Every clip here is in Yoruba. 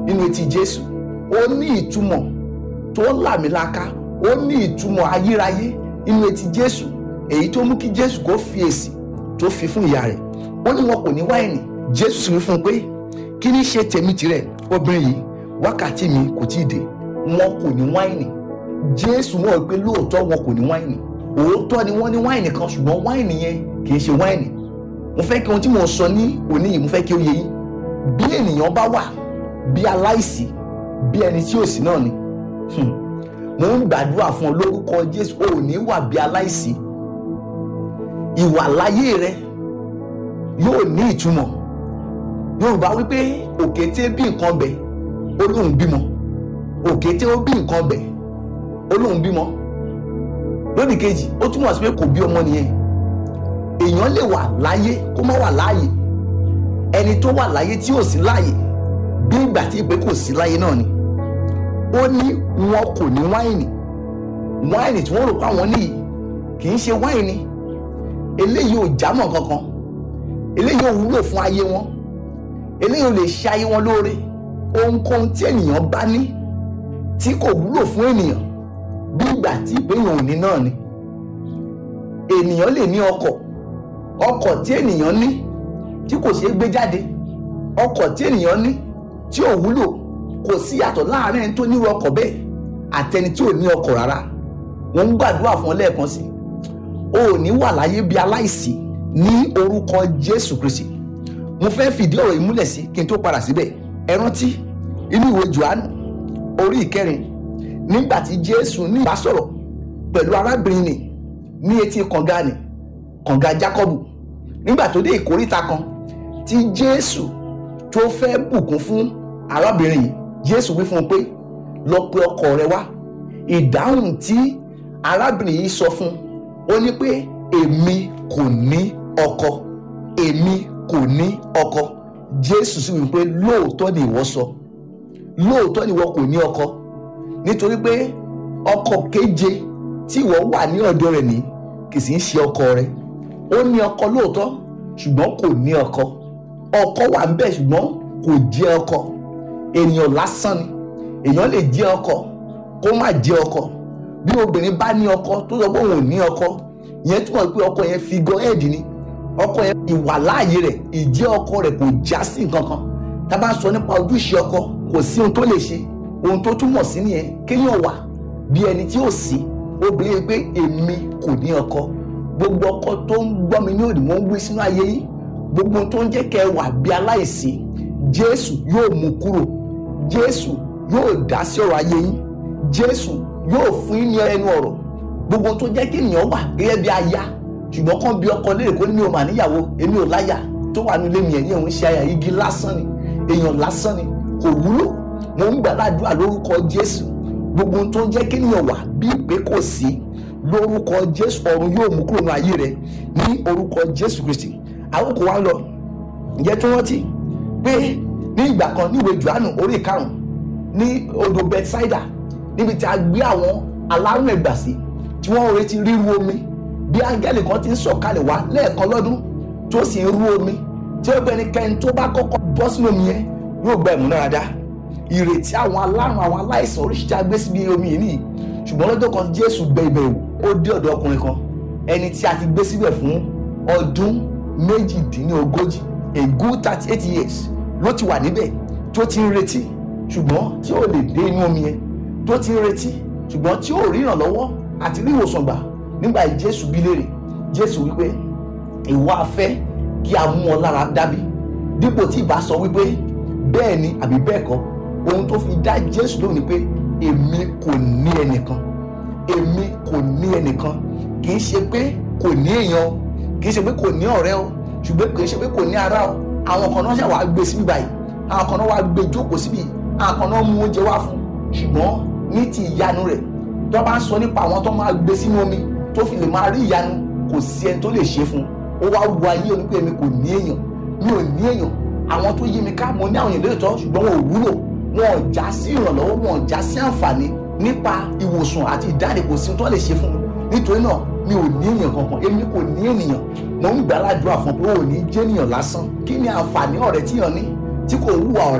nínú etí jésù ó ní ìtumọ̀ tó làmìlaka ó ní ìtumọ̀ ayérayé nínú etí jésù èyí tó mú kí jésù kó fi èsì tó fi fún ìyá rẹ̀ ó ní wọn kò ní wáìnì jésù sì wí fún un pé kí ní ṣe tèmi tirẹ̀ obìnrin yìí wákàtí mi kò tí ì dé wọn kò ní wáìnì jésù mọ̀ pé lóòótọ́ wọn kò ní wáìnì òótọ́ ni wọ́n ní wáìnì kan ṣùgbọ́n wáìnì yẹn kì í ṣe wáìnì mo fẹ́ kí ohun tí mo sọ ní òní yìí mo fẹ́ kí ó yé yín bí ènìyàn bá wà bí aláìsí bí ẹni tí ò sí náà ni hmm, mo ń gbàdúrà fún ọ lórúkọ jésù ò ní wà bí aláìsí ìwà láyé rẹ yóò ní ìtumọ̀ yorùbá wípé òkété bí nǹkan bẹ̀ ó lóun bímọ òkété ó bí nǹkan bẹ̀ ó lóun bímọ lódì kejì ó túmọ̀ sí pé kò bí ọmọ nìyẹn èèyàn lè wà láyé kó má wà láàyè ẹni tó wà láyé tí ò sí láàyè bí ìgbà tí ìpè kò sí láyé náà ni ó ní wọn kò ní wáìnì wáìnì tí wọ́n rò pé àwọn níyì kì í ṣe wáìnì eléyìí ò jámọ́ kankan eléyìí ò wúlò fún ayé wọn eléyìí ò lè ṣe ayé wọn lóore ohunkóhun tí ènìyàn bá ní tí kò wúlò fún ènìyàn bí ìgbà tí ìpéyàn ò ní náà ni ènìyàn lè ní ọkọ̀ ọkọ̀ tí ènìyàn ní tí kò ṣeé gbé jáde ọkọ̀ tí ènìyàn ní tí ò wúlò kò sí yàtọ̀ láàárín ẹni tó nírú ọkọ̀ bẹ́ẹ̀ àtẹni tí ò ní ọkọ̀ rárá wọ́n ń gbàdúrà fún ọ lẹ́ẹ̀kan sí o ò ní wà láyé bí aláìsí ní orúkọ Jésù Kristi mo fẹ́ fìdí ọ̀rọ̀ yìí múlẹ̀ sí kí n tó padà síbẹ̀ ẹ rántí inú ìwé Jòhánù orí ìkẹrin nígbà tí Jésù ní ìbásọ̀rọ̀ pẹ̀lú arábìnrin nì ní etí kànga nì kànga Jákọ́bù nígbà tó dé ìkóríta kan tí Jésù tó fẹ́ bùkún fún arábìnrin yìí Jésù wí fún un pé lọ pe ọkọ rẹ wá ìdáhùn tí arábìnrin yìí sọ fún ó ní pé èmi kò ní ọkọ èmi kò ní ọkọ Jésù sì wí pé lóòótọ́ ni ìwọ sọ lóòótọ́ ni ìwọ kò ní ọkọ nítorí pé ọkọ keje tí ìwọ wà ní ọ̀dọ̀ rẹ̀ ní kì í sì ń ṣe ọkọ rẹ ó ní ọkọ lóòótọ́ ṣùgbọ́n kò ní ọkọ ọkọ wà ń bẹ̀ ṣùgbọ́n kò jẹ́ ọkọ ènìyàn lásán ni èèyàn lè jẹ́ ọkọ kó má jẹ́ ọkọ bí obìnrin bá ní ọkọ tó sọ pé òun ò ní ọkọ ìyẹn túmọ̀ pé ọkọ yẹn figure head ni ọkọ yẹn ìwàláàyè rẹ̀ ìjẹ́ ọkọ rẹ̀ kò já sí nǹkan kan tá a bá sọ nípa ojúṣe ọkọ kò sí ohun tó lè ṣe ohun tó túmọ̀ sí nìyẹn kéèyàn wà bí ẹni tí ò sí obìnrin pé èmi kò ní ọkọ gbogbo ọkọ tó ń gbọ́ mi ní òdì mò ń gbé sínú ayé yìí gbogbo tó ń jẹ́ kẹ́ ẹ wà bí aláìsí jésù yóò mú kúrò jésù yóò dá sí ọ̀rọ̀ ayé yín jésù yóò fún yín ní ẹnu ọ̀rọ̀ gbogbo tó jẹ́ kí ènìyàn wà gẹ́gẹ́ bí aya ṣùgbọ́n kàn bí ọkọ léèrè kó ní mi ò mà níyàwó èmi ò láyà tó wà nílé mi ẹ̀yìn òun ṣe aya igi lásán ni èèyàn lásán ni kò wúlò mo ń gbàdúrà lórúkọ jésù gbogbo tó ń jẹ́ kí ènìyàn wà bí ìpè kò sí lórúkọ jésù ọ̀run yóò mú kúrò ní ayé rẹ ní orúkọ jésù kristi àwọn kò wá lọ ǹjẹ́ tí wọ́n ti pé ní ìgbà kan ní ìwé johannu orí ìkarùn ní odò bethsaida níbi tí a gbé àwọn alárùn ẹ̀gbà sí tí wọ́n retí ríru omi bí áńgẹ́lì kan ti ń sọ̀kalẹ̀ wá lẹ́ẹ̀kan lọ́dún tó sì ń rú omi tí ó bẹni kẹ́ni tó bá kọ́kọ́ bọ́ sínú omi yẹn yóò gba ìmúnáradá ìrètí àwọn alárùn àwọn aláìsàn oríṣiríṣi agbé síbi omi yìí nìyí ṣùgbọ́n lọ́jọ́ kan jésù gbẹ ibẹ̀ wò ó dé ọ̀dọ̀ ọkùnrin kan ẹni tí a ti gbé síbẹ̀ fún ọdún méjìdínlógójì a good thirty eight years ló ti wà níbẹ̀ tó ti ń retí ṣùgbọ́n tí ó lè dé inú omi yẹn tó ti ń retí ṣùgbọ́n tí ó rí ìrànlọ́wọ́ àti rí ìwòsàn gbà nígbà yìí jésù bí léèrè jésù wípé ìwọ afẹ́ kí a mú ọ lára dábí dípò tí ìbá sọ wípé bẹ́ẹ̀ ni àbí bẹ́ẹ̀ kọ́ ohun tó fi dá jésù lóhùn ni pé èmi kò ní ẹnìkan èmi kò ní ẹnìkan kì í ṣe pé kò ní èèyàn o kì í ṣe pé kò ní ọ̀rẹ́ o ṣùgbọ́n kì í ṣe pé kò ní ará o àwọn kan náà ṣe wàá gbé síbí báyìí àwọn kan náà wàá gbé jókòó síbí àwọn kan náà mú oúnjẹ wá fún ṣùgbọ́n ní ti ìyanu rẹ̀ tó bá ń sọ nípa àwọn tó máa gbé sínú omi tó fi lè máa rí ìyanu kò sí ẹni tó lè ṣe fún un ó wá wu ayé onípé èmi kò ní èèyàn mi ò ní èèyàn àwọn tó yí mi ká mo ní àwọn èèyàn lóòótọ́ ṣùgbọ́n wọn ò wúlò wọn ò já sí ìrànlọ́wọ́ wọn ò já sí àǹfààní nípa ìwòsàn àti ìdáǹdè kò sí tó lè ṣe fún mi nítorí náà mi ò ní èèyàn kankan èmi kò ní ènìyàn mo ń gbàládùra fún pé ò ní jẹ́ ènìyàn lásán kí ni àǹfààní ọ̀rẹ́ tíyàn ní tí kò wúwa ọ̀rẹ́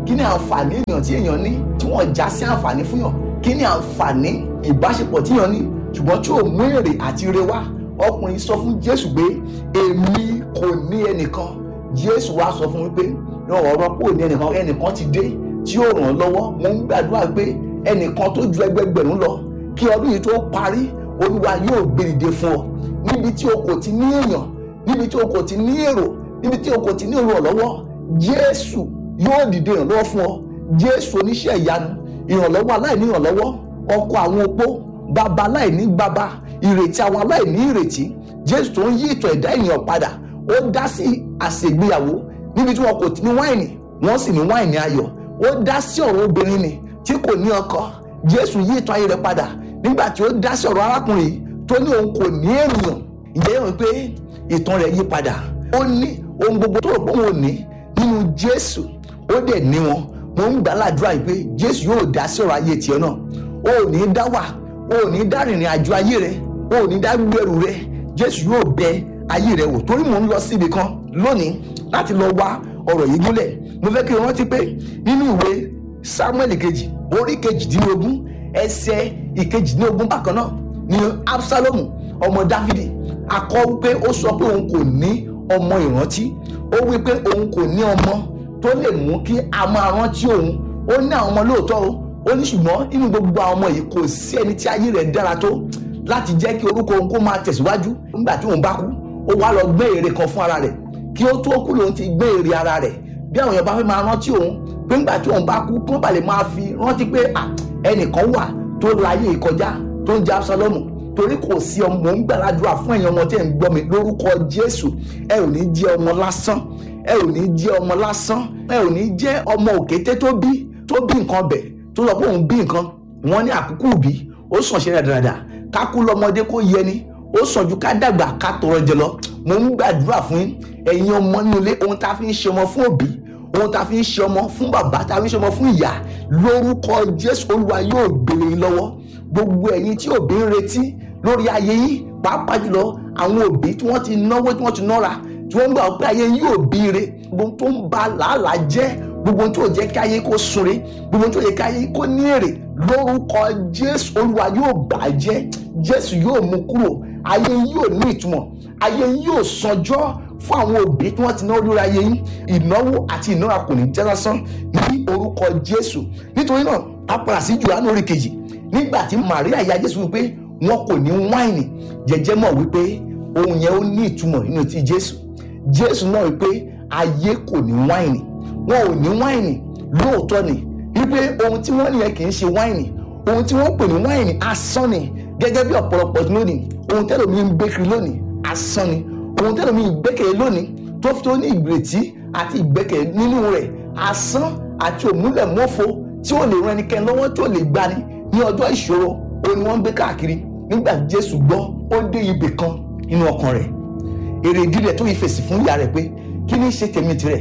kí ni àǹfààní èèyàn tí èèyàn ní tí wọ́n já sí àǹfààní fún yàn kí ni àǹfààní ìbáṣepọ̀ tí èèyàn ní ṣùgbọ́n tí ò mú èrè àti ire wá ọkùnrin sọ fún jésù pé èmi kò ní ẹnìkan jésù wá sọ fún mi pé ọ̀rọ̀ pò ní ẹnìkan ẹnìkan ti dé tí yóò ràn ọ́ lọ́wọ́ mo ń gbàdúrà pé ẹnìkan tó ju ẹgbẹgbẹ̀rún lọ kí ọdún yìí tó parí olúwa yóò gbé dìde fún ọ níbi tí o kò ti ní èèyàn níbi tí o kò ti ní èrò níbi tí o kò ti ní èrò lọ́wọ́ jésù yóò dìde ìrànlọ́wọ́ fún ọ jésù oníṣẹ́ ìyanu ìrànlọ́wọ́ aláìní ìrànlọ́wọ́ ọkọ àwọn opó bàbá aláìní bàbá ìrètí àwọn aláìní ìrètí jésù tó ń yí ìtàn ẹ̀dá ènìyàn padà ó dá sí àṣègbéyàwó níbi tí wọn kò ti ní wáìnì wọ́n sì ní wáìnì ayọ̀ ó dá sí ọ̀rọ̀ obìnrin ni tí kò ní ọkọ jésù yí ìtàn ayé rẹ̀ padà nígbà tí ó dá sí ọ̀rọ̀ arákùnrin yìí tó ní òun kò ní ènìyàn ìjẹ́ yẹn wípé ìtàn rẹ̀ yí padà ó ní ohun gbogbo tó rò pé òun ò ní nínú jésù ó dẹ̀ ní wọn mo ń gbà ládùúrà yìí pé jésù yóò dá sí ọ̀rọ̀ ayé tiẹ̀ náà o ò ní dá wà o ò ní dá rìnrìn àjò ayé rẹ o ò ní dá gbẹrù rẹ jésù yóò bẹ ayé rẹ wò torí mò ń lọ síbi kan lónìí láti lọ wá ọ̀rọ̀ yìí gúnlẹ̀ mo fẹ́ kí o rántí pé nínú ìwé samuel kejì orí kejìdínlógún ẹsẹ̀ ìkejìdínlógún bákan náà ni absalomu ọmọ dáfídì akọ wípé ó sọ pé òun kò ní ọmọ ìrántí ó wípé òun kò ní ọmọ tó lè mú kí a máa rántí òun ó ní àwọn ọmọ lóòótọ́ o ó ní ṣùgbọ́n nínú gbogbo àwọn ọmọ yìí kò sí ẹni tí ayé rẹ̀ dára tó láti jẹ́ kí orúkọ òun kó máa tẹ̀síwájú nígbà tí òun bá kú ó wá lọ gbé ère kan fún ara rẹ̀ kí ó tó kú lòun ti gbé ère ara rẹ̀ bí àwọn èèyàn bá fẹ́ máa rántí òun pé nígbà tí òun bá kú kí wọ́n bá lè máa fi rántí pé ẹnìkan wà tó láyé ìkọjá tó ń jẹ́ Absalomu torí kò sí ọmọ mò ń gbàládùra fún ẹ̀yin ọmọ tí ẹ̀ ń gbọ́ mi lórúkọ Jésù ẹ ò ní jẹ́ ọmọ lásán ẹ ò ní jẹ́ ọmọ lásán ẹ ò ní jẹ́ ọmọ òkété tó bí tó bí nǹkan bẹ̀ tó sọ pé òun bí nǹkan wọ́n ní àkókò bí ó sàn ṣe dáadáa ká kú lọ́mọdé kó yẹ ni ó sàn ju ká dàgbà ká tọrọ jẹ lọ mo ń gbàdúrà fún yín ẹ̀yin ọmọ nínú ilé ohun tá a fi ń ṣe ọmọ fún òbí ohun tá a fi ń ṣe ọmọ fún bàbá tá a fi ń ṣe ọmọ fún ìyá lórúkọ Jésù Olúwa yóò gbélé yín lọ́wọ́ gbogbo ẹ̀yin tí òbí ń retí lórí ayé yín pàápàá jùlọ àwọn òbí tí wọ́n ti náwó tí wọ́n ti nára tí wọ́n gbà pé ayé yín yóò bí ire gbogbo tó ń ba làálàá jẹ́ gbogbo tó jẹ́ kí ayé kó sunre gbogbo tó jẹ́ kí ayé kó ní èrè lórúkọ Jésù Olúwa yóò bàjẹ́ Jésù yóò mú kúrò ayé yín yóò ní ìtumọ̀ ayé yín yóò sanjọ́ fún àwọn òbí tí wọ́n ti náwó lórí ayé yín ìnáwó àti ìnára kò ní jẹ́ lásán ní orúkọ Jésù nítorí náà a padà sí Jòhánù orí kejì nígbà tí Màríà ìyá Jésù wípé wọn kò ní wáìnì jẹjẹ mọ̀ wípé ohun yẹn ó ní ìtumọ̀ nínú ti Jésù Jésù náà wípé ayé kò ní wáìnì wọn ò ní wáìnì lóòótọ́ ni wípé ohun tí wọ́n nìyẹn kì í ṣe wáìnì ohun tí wọ́n pè ní wáìnì asán ni gẹ́gẹ́ bí ọ̀pọ̀lọpọ̀ lónìí ohun tẹ́lẹ̀ mi ń gbé kiri lónìí asán ni ohun tẹ́lẹ̀ mi ń gbẹ́kẹ̀lé lónìí tó fi tó ní ìgbìrètí àti ìgbẹ́kẹ̀lé nínú rẹ̀ asán àti òmúlẹ̀mọ́fo tí ó lè ran ẹnikẹ́ni lọ́wọ́ tí ó lè gbani ní ọjọ́ ìṣòro òun ni wọ́n ń gbé káàkiri nígbà Jésù gbọ́ ó dé ibì kan nínú ọkàn rẹ̀ èrè ìdí rẹ̀ tó yí fèsì fún ìyá rẹ̀ pé kí ni ṣe tèmi tirẹ̀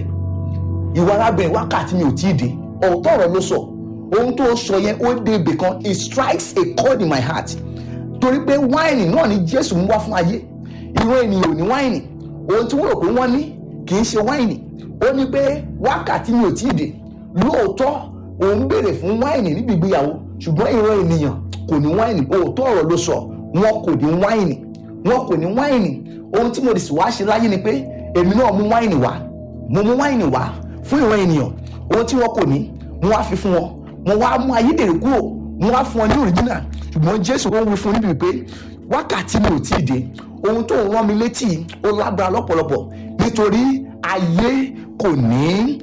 ìwà arábìnrin wákàtí mi ò tí ì dé ọ̀tọ̀ ọ̀rọ̀ ló sọ ohun tó sọ yẹn ó dé ibì kan it strikes a chord in my heart torí pé wáìnì náà ni Jésù ń wá fún ayé ìran ènìyàn ò ní wáìnì ohun tí wọ́n rò pé wọ́n ní kì í ṣe wáìnì ó ní pé wákàtí mi ò tí ì dé lóòótọ́ òun béèrè fún wáìnì níbi ìgbéyàwó ṣùgbọ́n ìran ènìyàn kò ní wáìnì òótọ́ ọ̀rọ̀ ló sọ wọn kò ní wáìnì wọn kò ní wáìnì ohun tí mo lè sì wá ṣe láyé ni pé èmi náà mú wáìnì wá mo mú wáìnì wá fún ìran ènìyàn ohun tí wọn kò ní mo wá fi fún wọn mo wá mú ayédèrú kúrò mo wá fún wọn ní òrìjínà ṣùgbọ́n Jésù ó wí fún níbi pé wákàtí mi ò tí ì dé ohun tó ń rán mi létí ó lágbára lọ́pọ̀lọpọ̀ nítorí ayé kò ní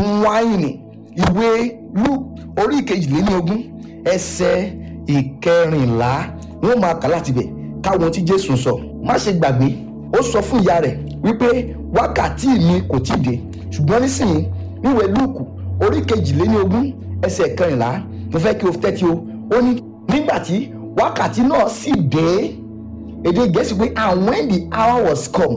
wáìnì ìwé Luke orí ìkejìléní ogún ẹsẹ̀ ìkẹrìnlá wọn máa kà láti bẹ̀ káwọn tí Jésù sọ má ṣe gbàgbé ó sọ fún ìyá rẹ̀ wípé wákàtí mi kò tí ì dé ṣùgbọ́n nísìnyí níwèé Lúùkù orí kejìléní ogún ẹsẹ̀ kẹrìnlá mo fẹ́ kí o tẹ́tí o ó ní nígbà tí wákàtí náà sì dé èdè Gẹ̀ẹ́sì pé and when the hour was come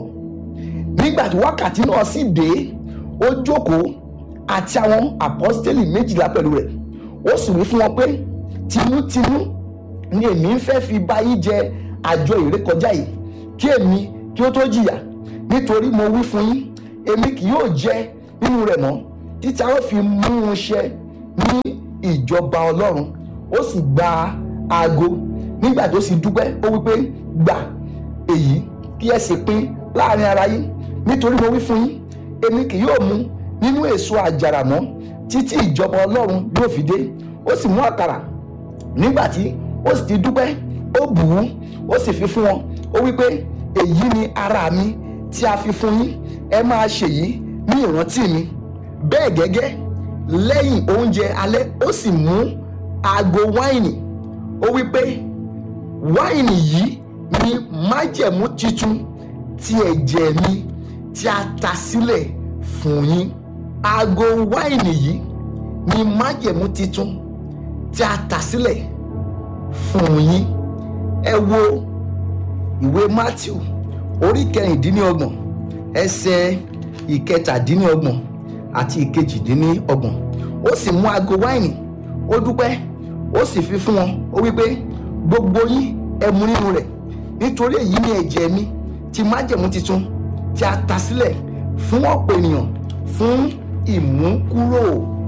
nígbà tí wákàtí náà sì dé ó jókòó àti àwọn àpọ́stélì méjìlá pẹ̀lú rẹ̀ ó sì wí fún wọn pé tinútinú ni èmi ń fẹ́ fi bá yín jẹ àjọ ìrékọjá yìí kí èmi kí ó tó jìyà nítorí mo wí fún yín èmi kì yóò jẹ nínú rẹ̀ mọ́ títí a ó fi mú un ṣẹ ní ìjọba ọlọ́run ó sì gba aago nígbà tó sì dúpẹ́ ó wípé gbà èyí kí ẹ sì pín láàrin ara yín nítorí mo wí fún yín èmi kì yóò mu nínú èso àjàrà mọ́ títí ìjọba ọlọ́run yóò fi dé ó sì mú àkàrà nígbà tí ó sì ti dúpẹ́ ó bù ú ó sì fi fún wọn ó wípé èyí ni ara mi tí a fi fún yín ẹ máa ṣèyí ní ìrántí mi bẹ́ẹ̀ gẹ́gẹ́ lẹ́yìn oúnjẹ alẹ́ ó sì mú aago wáìnì ó wípé wáìnì yìí ni májẹ̀mú titun ti ẹ̀jẹ̀ mi tí a ta sílẹ̀ fún yín aago wáìnì yìí ni májẹ̀mú titun tí a ta sílẹ̀ fún yín ẹ wo ìwé Matthew orí kẹrìndínlọ́gbọ̀n ẹsẹ̀ ìkẹtàdínlọ́gbọ̀n àti ìkejìdínlọ́gbọ̀n ó sì mú aago wáìnì ó dúpẹ́ ó sì fi fún wọn ó wípé gbogbo yín ẹ mu nínú rẹ̀ nítorí èyí ni ẹ̀jẹ̀ mi ti májẹ̀mú titun tí a ta sílẹ̀ fún ọ̀pọ̀ ènìyàn fún ìmúkúrò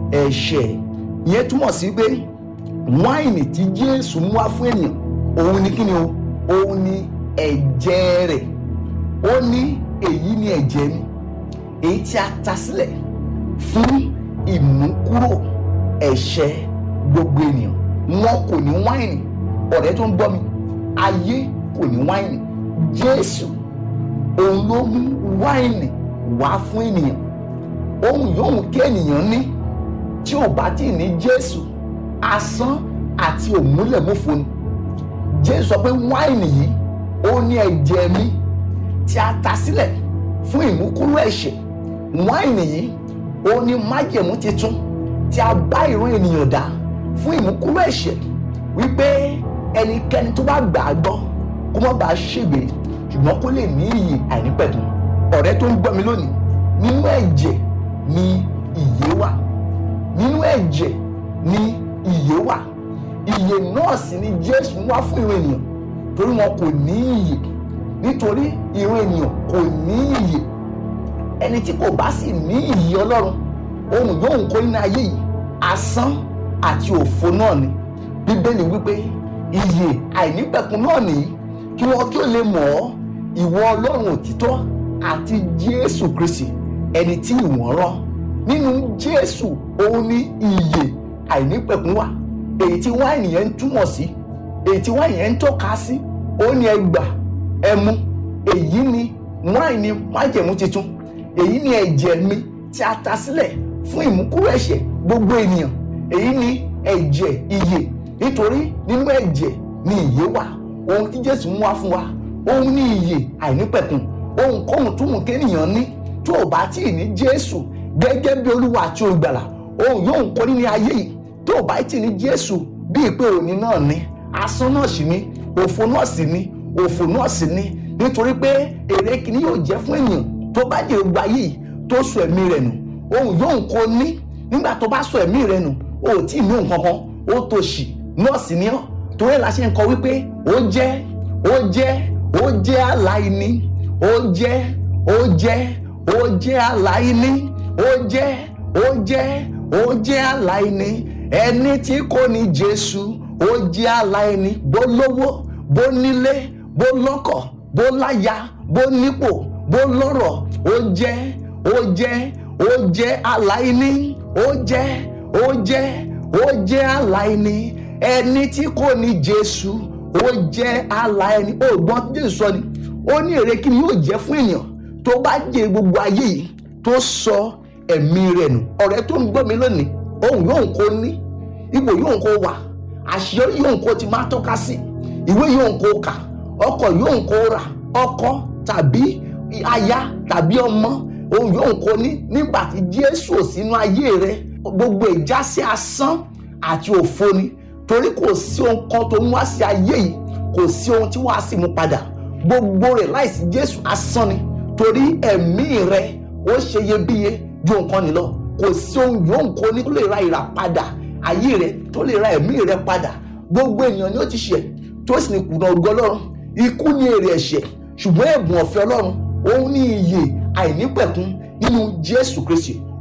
ẹ̀ṣẹ̀ ìyẹn túmọ̀ sí pé wáìnì tí Jésù mú wá fún ènìyàn òun ni kíni o òun ni ẹ̀jẹ̀ rẹ̀ ó ní èyí ni ẹ̀jẹ̀ mi èyí tí a ta sílẹ̀ fún ìmúkúrò ẹ̀ṣẹ̀ gbogbo ènìyàn wọn kò ní wáìnì ọ̀rẹ́ tó ń gbọ́ mi ayé kò ní wáìnì Jésù òun ló mú wáìnì wá fún ènìyàn ohun yòówù kí ènìyàn ní tí ò bá tí ì ní Jésù asán àti òmúlẹ̀múfo ni Jésù sọ pé wáìnì yìí ó ní ẹ̀jẹ̀ mi tí a ta sílẹ̀ fún ìmúkúrò ẹ̀ṣẹ̀ wáìnì yìí ó ní májẹ̀mú titun tí a bá ìran ènìyàn dá fún ìmúkúrò ẹ̀ṣẹ̀ wípé ẹnikẹ́ni tó bá gbà á gbọ́ kó má bàa ṣègbè ṣùgbọ́n kó lè ní iyì àìnípẹ̀kun ọ̀rẹ́ tó ń gbọ́ mi lónìí nínú ẹ̀jẹ̀ ni ìyè wà nínú ẹ̀jẹ̀ ni ìyè wà ìyè náà sì ni Jésù wá fún ìran ènìyàn torí wọn kò ní iyè nítorí ìran ènìyàn kò ní iyè ẹni tí kò bá sì ní iyè Ọlọ́run ohun yóò ń kó nínú ayé yìí asán àti òfo náà ni Bíbélì wípé iyè àìnípẹ̀kun náà nìyí kí wọn kí ó lè mọ̀ ọ́ ìwọ Ọlọ́run òtítọ́ àti Jésù Kristi ẹni tí ìwọ̀n rán nínú Jésù òun ní iyè àìnípẹ̀kun wà èyí tí wáìnì yẹn ń túmọ̀ sí èyí tí wáìnì yẹn ń tọ́ka sí ó ní ẹ gbà ẹ mu èyí ni wáìnì májẹ̀mú titun èyí ni ẹ̀jẹ̀ mi tí a ta sílẹ̀ fún ìmúkúrò ẹ̀ṣẹ̀ gbogbo ènìyàn èyí ni ẹ̀jẹ̀ ìyè nítorí nínú ẹ̀jẹ̀ ni ìyè wà ohun tí Jésù mú wá fún wa òun ní ìyè àìnípẹ̀kun ohunkóhun tó mú kéèyàn ní tó o bá tí ì ní Jésù gẹ́gẹ́ bí Olúwa àti olùgbàlà ohun yóò ń kó nínú ayé yìí tó o bá tí ì ní Jésù bí ìpè òní náà ní asán náà sì ní òfo náà sì ní òfò náà sì ní nítorí pé èrè kìíní yóò jẹ́ fún ènìyàn tó bá jẹ́ gbogbo ayé yìí tó sọ ẹ̀mí rẹ̀ nù ohun yóò ń kó ní nígbà tó bá sọ ẹ̀mí rẹ̀ nù o ò tí ì ní nǹkan kan ó tó ṣì náà sì ní ọ́ torí la ṣe ń kọ wípé ó jẹ́ ó jẹ́ ó jẹ́ aláìní ó jẹ́ ó jẹ́ ó jẹ́ aláìní ó jẹ́ ó jẹ́ ó jẹ́ aláìní ẹni tí kò ní Jésù ó jẹ́ aláìní bó lówó bó nílé bó lọ́kọ̀ bó láya bó nípò bó lọ́rọ̀ ó jẹ́ ó jẹ́ ó jẹ́ aláìní ó jẹ́ ó jẹ́ ó jẹ́ aláìní ẹni tí kò ní Jésù ó jẹ́ aláìní ó gbọ́n tí Jésù sọ ni ó ní èrè kí ni yóò jẹ́ fún ènìyàn tó bá jẹ gbogbo ayé yìí tó sọ ẹ̀mí rẹ̀ nù ọ̀rẹ́ tó ń gbọ́ mi lónìí ohun yóò ń kó ní ipò yóò ń kó wà àṣeyọrí yóò ń kó ti máa tọ́ka sí ìwé yóò ń kó kà ọkọ̀ yóò ń kó rà ọkọ tàbí aya tàbí ọmọ ohun yóò ń kó ní nígbà tí Jésù ò sínú ayé rẹ gbogbo ìjásí asán àti òfo ni torí kò sí ohun kan tó ń wá sí ayé yìí kò sí ohun tí wàá sì mú padà gbogbo rẹ̀ láìsí Jésù asán ni torí ẹ̀mí rẹ ó ṣe iyebíye ju nǹkan nìlọ kò sí ohun yóò ń kó ní tó lè ra ìràpadà ayé rẹ tó lè ra ẹ̀mí rẹ padà gbogbo ènìyàn ni ó ti ṣẹ̀ tó sì ní kùnà ògo Ọlọ́run ikú ní èrè ẹ̀ṣẹ̀ ṣùgbọ́n ẹ̀bùn ọ̀fẹ́ Ọlọ́run òun ní iyè àìnípẹ̀kun nínú Jésù Kristi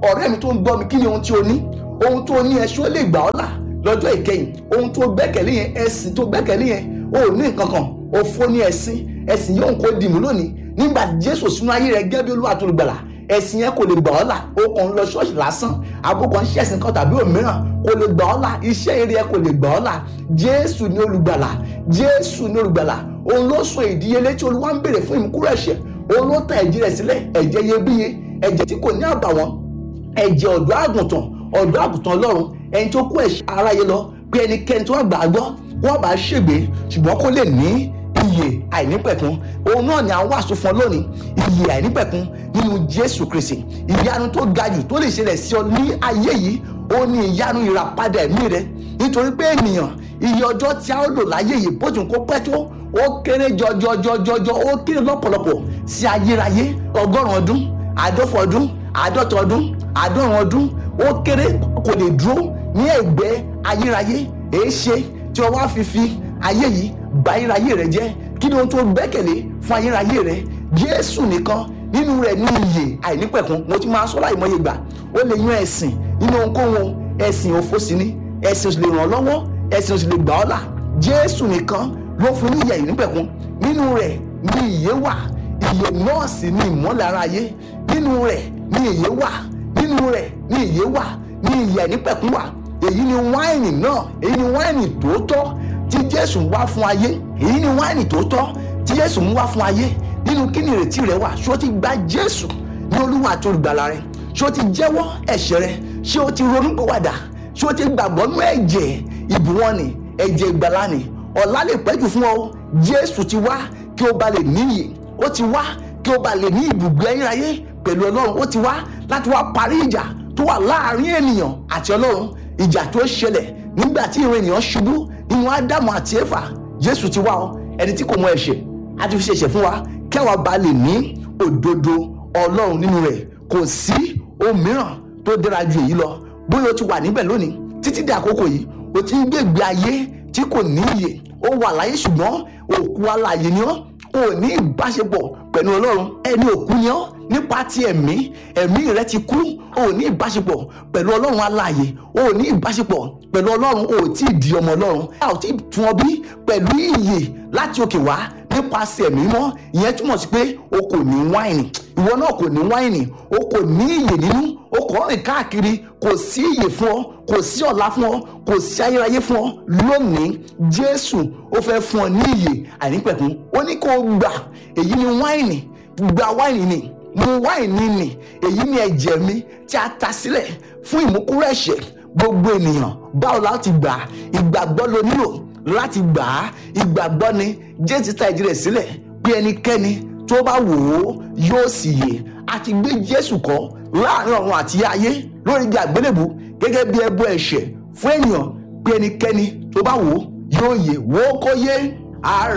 ọ̀rẹ́ mi tó ń gbọ́ mi kí ni ohun tí o ní ohun tó ní ẹ ṣó lè gbà ọ́ là lọ́jọ́ ìkẹyìn ohun tó gbẹ́kẹ̀lé yẹn ẹ̀sìn tó gbẹ́kẹ̀lé yẹn o ò ní nǹkan kan òfo ní ẹ̀sìn ẹ̀sìn yóò kó dìmú lónìí nígbà jésù sínú ayé rẹ gẹ́gẹ́ bí olúwa tó lùgbàlà ẹ̀sìn yẹn kò lè gbà ọ́ là o kàn ń lọ ṣọ́ọ̀ṣì lásán àbúkọ̀ ń ṣẹ̀sìn kan tàbí òmíràn kò lè gbà ọ́ là iṣẹ́ eré ẹ kò lè gbà ọ́ là jésù ní olùgbàlà jésù ní olùgbàlà òun ló sọ ìdíyelé tí olúwa ń béèrè fún ìmúkúrò ẹ̀ṣẹ̀ òun ló ta ẹ̀jẹ̀ rẹ̀ sílẹ̀ ẹ̀jẹ̀ iyebíye ẹ̀jẹ̀ tí kò ní àbàwọ́n ẹ̀jẹ̀ ọ̀dọ́ àgùntàn ọ̀dọ́ àgùntàn ọlọ́run ẹni tó kó ẹ̀ṣẹ̀ aráyé lọ pé ẹnikẹ́ni tó wà gbàgbọ́ wọ́n bá ṣègbè ṣùgbọ́n kó lè ní iyè àìnípẹ̀kun òun náà ni à ń wàásù fún ọ lónìí iyè àìnípẹ̀kun nínú jésù kristi ìyanu tó ga jù tó lè ṣẹlẹ̀ sí ọ ní ayé yìí ó ní ìyanu ìràpadà ẹ̀mí rẹ nítorí pé ènìyàn iye ọjọ́ tí a ó lò láyé yìí bó tún kó pẹ́ tó ó kéré jọjọjọjọjọ ó kéré lọ́pọ̀lọpọ̀ sí ayérayé ọgọ́rùn-ún ọdún àádọ́fọ̀ ọdún àádọ́ta ọdún àádọ́rùn ọdún ó kéré kò lè dúró ní ẹ̀gbẹ́ ayérayé èé ṣe tí wọ́n wá fi fi ayé yìí bà ayérayé rẹ jẹ́ kí ni ohun tó gbẹ́kẹ̀lé fún ayérayé rẹ jésù nìkan nínú rẹ̀ ní iyè àìnípẹ̀kun mo ti máa sọ láì mọye gbà ó lè yan ẹ̀sìn nínú ohunkóhun ẹ̀sìn òfo sí ni ẹ̀sìn ò sì lè ràn ọ́ lọ́wọ́ ẹ̀sìn ò sì lè gbà ọ́ là jésù nìkan ló fún ní iyè àìnípẹ̀kun nínú rẹ̀ ní iyè wà iyè náà sì ní ìmọ́lẹ̀ ara ayé nínú rẹ̀ ní iyè wà nínú rẹ̀ ní iyè wà ní iyè àìnípẹ̀kun wà èyí ni wáìnì náà èyí ni wáìnì tòótọ́ tí jésù ń wá fún ayé èyí ni wáìnì tòótọ́ tí jésù ń wá fún ayé nínú kí ni ìrètí rẹ wà ṣé o ti gba jésù ní olúwa àti olùgbàlà rẹ ṣé o ti jẹ́wọ́ ẹ̀ṣẹ̀ rẹ ṣé o ti ronúpìwàdà ṣé o ti gbàgbọ́ nú ẹ̀jẹ̀ ìbùwọ́n ni ẹ̀jẹ̀ ìgbàlà ni ọ̀la lè pẹ́jù fún ọ jésù ti wá kí o bá lè níyì ó ti wá kí o bá lè ní ibùgbé ayérayé pẹ̀lú ọlọ́run ó ti wá láti wá parí ìjà tó wà láàrin ènìyàn àti ọlọ́run ìjà tó ṣẹlẹ̀ nígbà tí ìran ènìyàn ṣubú nínú ádámù àti éfà jésù ti wá ọ ẹni tí kò mọ ẹ̀ṣẹ̀ á ti fi ṣe ẹ̀ṣẹ̀ fún wa kí àwa bá lè ní òdodo ọlọ́run nínú rẹ̀ kò sí ohun mìíràn tó dára ju èyí lọ bóyá o ti wà níbẹ̀ lónìí títí dé àkókò yìí o ti ń gbègbè ayé tí kò ní iyè ó wà láyé ṣùgbọ́n òkú alààyè ni ọ́ o ò ní ìbáṣepọ̀ pẹ̀lú ọlọ́run ẹni òkú ni ọ́ nípa ti ẹ̀mí ẹ̀mí rẹ ti kú o ò ní ìbáṣepọ̀ pẹ̀lú ọlọ́run alààyè o ò ní ìbáṣepọ̀ pẹ̀lú ọlọ́run o ò tí ì di ọmọ ọlọ́run a ò tí ì tún ọ bí pẹ̀lú iyè láti òkè wá nípasẹ̀ ẹ̀mí mọ́ ìyẹn túmọ̀ sí pé o kò ní wáìnì ìwọ náà kò ní wáìnì o kò ní iyè nínú o kò rìn káàkiri kò sí iyè fún ọ kò sí ọ̀la fún ọ kò sí ayérayé fún ọ lónìí jésù ó fẹ́ fún ọ ní iyè àìnípẹ̀kun ó ní kó o gbà èyí ni wáìnì gba wáìnì ni mu wáìnì ni èyí ni ẹ̀jẹ̀ mi tí a ta sílẹ̀ fún ìmúkúrò ẹ̀ṣẹ̀ gbogbo ènìyàn báwo láti gbà ìgbàgbọ́ lo nílò láti gbà á ìgbàgbọ́ ni jésù ta ẹ̀jẹ̀ rẹ̀ sílẹ̀ pé ẹnikẹ́ni tó bá wò ó yóò sì yè a ti gbé jésù kọ́ láàrin ọ̀run àti ayé lórí igi àgbélébù gẹ́gẹ́ bí ẹbọ ẹ̀ṣẹ̀ fún ènìyàn pé ẹnikẹ́ni tó bá wò ó yóò yè wò ó kó yé.